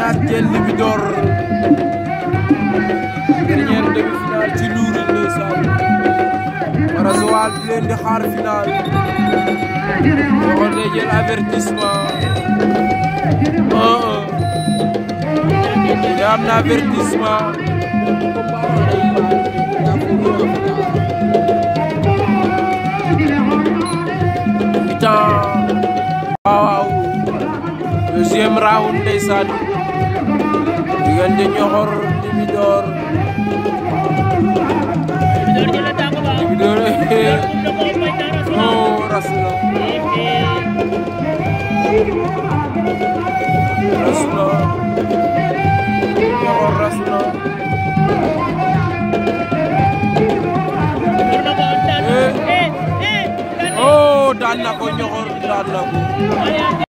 ñaar jël Libidor dernière demi-finale ci Lour ndeysaan wara Joal di leen di xaar final Ñoxor day jël avertissement 1-1 am na avertissement mi-temps waaw deuxième round ndeysaan diggante Ñoxor Libidor Libidor oh rasula rasula Ñoxor rasula oh daan na ko Ñoxor daan na ko